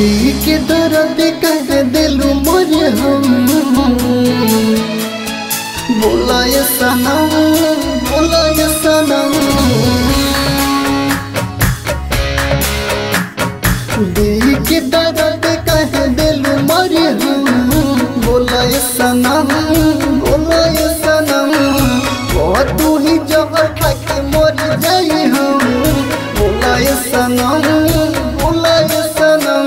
दिल के दर्द कह दिलू मोरे हम बोला ये सनम बोला ये सनम दिल के दर्द कह दिलू मोरे हम बोला ये सनम बोला ये सनम वो तू ही जब खा के मर जाई हम बोला ये सनम बोला ये सनम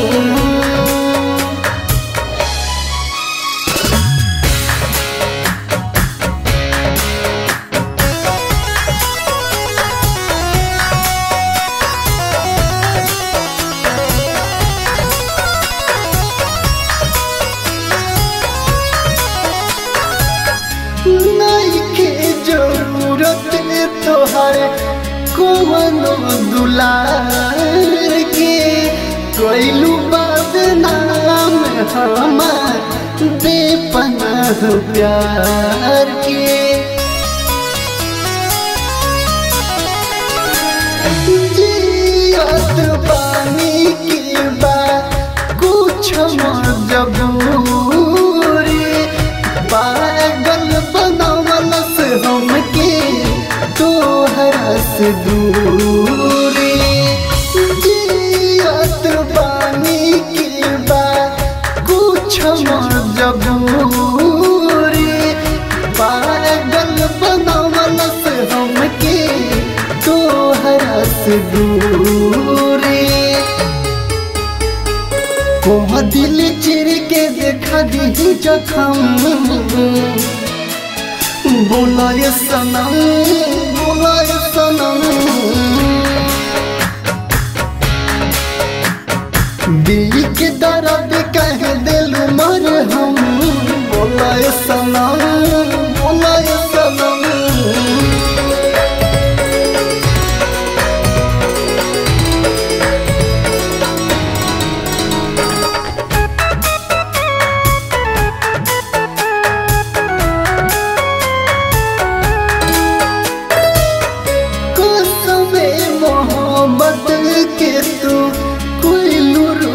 नहीं के जरूरत तोहर कोनो दुलार के कोइलू बदनाम हमार बेपनाह प्यार के जियत बानी की बा कुछ मजबूरी पागल बनावल से हमके तोहरा से दूरी जियत बानी की बा कुछ मजबूरी पागल बनावल से हमके तोहरा से दूरी कोह दिल चिर के देखा दी जखम बोला ये सनम बोला ये सनम दिल के दर्द कह दिल मर हम बोला ये सनम बोला ये सनम कसमे मोहब्बत के तू कोई लुरु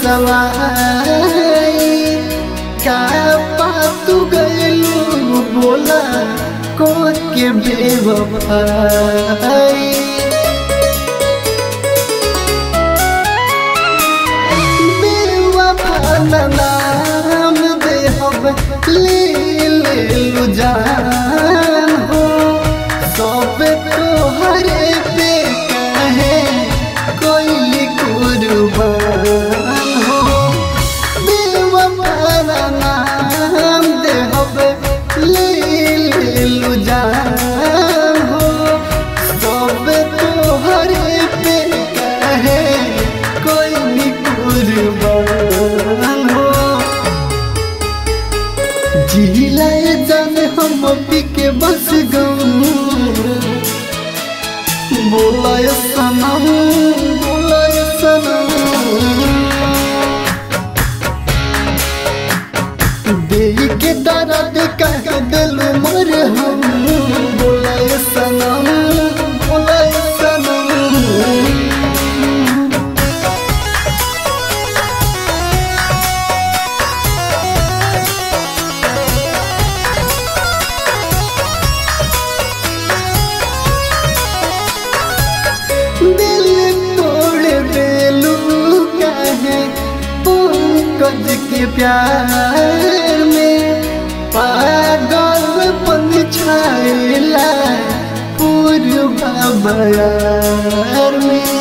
सवाई का पातू गलू बोला को के बेवफाई बेवफा नाम दे हब ले ले लू जान हो सब तोहरे पे कहे कोई कुर्बान हो बेवफा नाम दे हब ले ले लू जान हो सब तोहरे पे कहे कोई कुर्बान हो जिलाए जान हम पी के बस गम बोलाए सनम बोलाए सनम दे के दर्द कह दिल मर हम बोलाए सनम बोलाए सनम दिल तोड़ देलू कहे पंकज के प्यार में पागल पन छाइला पूर्वा बयार में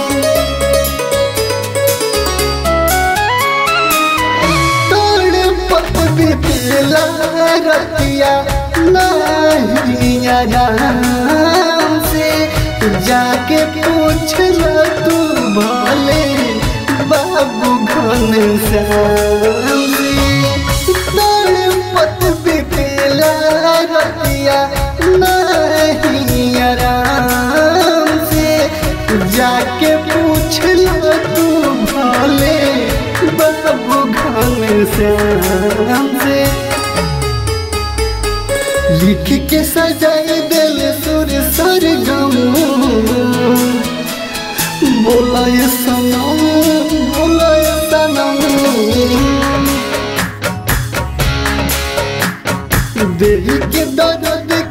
तोड़ पत बितला रतिया नहीं आराम से जाके पूछ ल तू भले बाबू घन श्याम से तोड़ पत बितला रतिया नहीं आराम से जाके पूछ ल तू भले बाबू घन श्याम से लिख के सजाए दिल सुर सर गम बोला ये सनम बोला ये सनम देही के दर्द